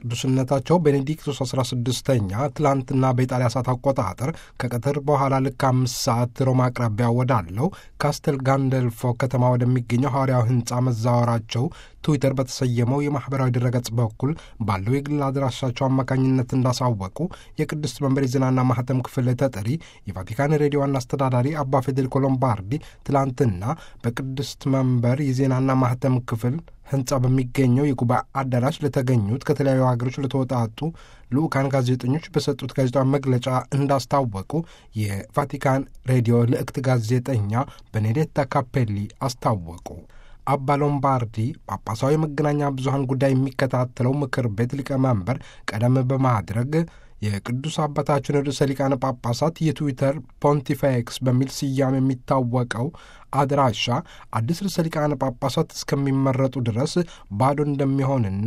ቅዱስነታቸው ቤኔዲክቶስ 16ኛ ትላንትና በኢጣሊያ ሰዓት አቆጣጠር ከቀትር በኋላ ልክ አምስት ሰዓት ሮማ አቅራቢያ ወዳለው ካስተል ጋንደልፎ ከተማ ወደሚገኘው ሐዋርያዊ ሕንፃ መዛወራቸው ትዊተር በተሰየመው የማኅበራዊ ድረገጽ በኩል ባለው የግል አድራሻቸው አማካኝነት እንዳሳወቁ የቅድስት መንበር የዜናና ማህተም ክፍል ተጠሪ የቫቲካን ሬዲዮ ዋና አስተዳዳሪ አባ ፌዴሪኮ ሎምባርዲ ትላንትና በቅድስት መንበር የዜናና ማህተም ክፍል ህንፃ በሚገኘው የጉባኤ አዳራሽ ለተገኙት ከተለያዩ ሀገሮች ለተወጣጡ ልዑካን ጋዜጠኞች በሰጡት ጋዜጣዊ መግለጫ እንዳስታወቁ የቫቲካን ሬዲዮ ልዕክት ጋዜጠኛ ቤኔዴታ ካፔሊ አስታወቁ። አባ ሎምባርዲ ጳጳሳዊ የመገናኛ ብዙኃን ጉዳይ የሚከታተለው ምክር ቤት ሊቀመንበር ቀደም በማድረግ የቅዱስ አባታችን ርዕሰ ሊቃነ ጳጳሳት የትዊተር ፖንቲፌክስ በሚል ስያሜ የሚታወቀው አድራሻ አዲስ ርዕሰ ሊቃነ ጳጳሳት እስከሚመረጡ ድረስ ባዶ እንደሚሆንና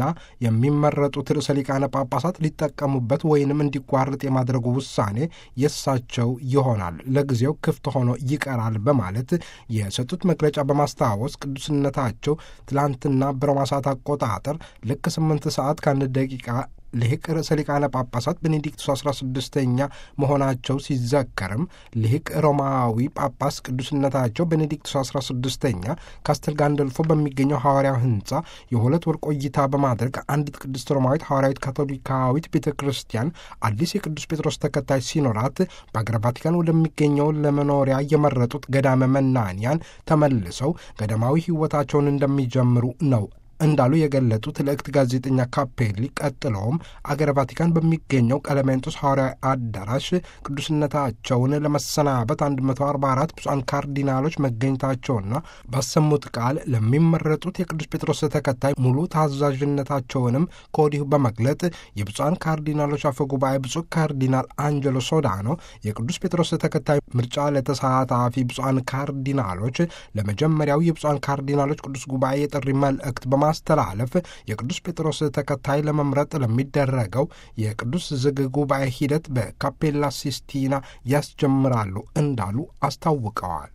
የሚመረጡት ርዕሰ ሊቃነ ጳጳሳት ሊጠቀሙበት ወይንም እንዲቋረጥ የማድረጉ ውሳኔ የእሳቸው ይሆናል፣ ለጊዜው ክፍት ሆኖ ይቀራል በማለት የሰጡት መግለጫ በማስታወስ ቅዱስነታቸው ትላንትና በሮማ ሰዓት አቆጣጠር ልክ ስምንት ሰዓት ከአንድ ደቂቃ ልሂቅ ርዕሰ ሊቃነ ጳጳሳት ቤኔዲክቱስ አስራ ስድስተኛ መሆናቸው ሲዘከርም ልሂቅ ሮማዊ ጳጳስ ቅዱስነታቸው ቤኔዲክቱስ አስራ ስድስተኛ ካስተል ጋንደልፎ በሚገኘው ሐዋርያዊ ሕንፃ የሁለት ወር ቆይታ በማድረግ አንዲት ቅድስት ሮማዊት ሐዋርያዊት ካቶሊካዊት ቤተ ክርስቲያን አዲስ የቅዱስ ጴጥሮስ ተከታይ ሲኖራት በአገረ ቫቲካን ወደሚገኘው ለመኖሪያ የመረጡት ገዳመ መናንያን ተመልሰው ገዳማዊ ሕይወታቸውን እንደሚጀምሩ ነው እንዳሉ የገለጡት ልዕክት ጋዜጠኛ ካፔሊ ቀጥለውም አገረ ቫቲካን በሚገኘው ቀለሜንጦስ ሐዋርያዊ አዳራሽ ቅዱስነታቸውን ለመሰናበት 144 ብፁዓን ካርዲናሎች መገኘታቸውና ባሰሙት ቃል ለሚመረጡት የቅዱስ ጴጥሮስ ተከታይ ሙሉ ታዛዥነታቸውንም ከወዲሁ በመግለጥ የብፁዓን ካርዲናሎች አፈ ጉባኤ ብፁዕ ካርዲናል አንጀሎ ሶዳኖ የቅዱስ ጴጥሮስ ተከታይ ምርጫ ለተሳታፊ ብፁዓን ካርዲናሎች ለመጀመሪያው የብፁዓን ካርዲናሎች ቅዱስ ጉባኤ የጥሪ መልእክት በማስተላለፍ የቅዱስ ጴጥሮስ ተከታይ ለመምረጥ ለሚደረገው የቅዱስ ዝግ ጉባኤ ሂደት በካፔላ ሲስቲና ያስጀምራሉ እንዳሉ አስታውቀዋል።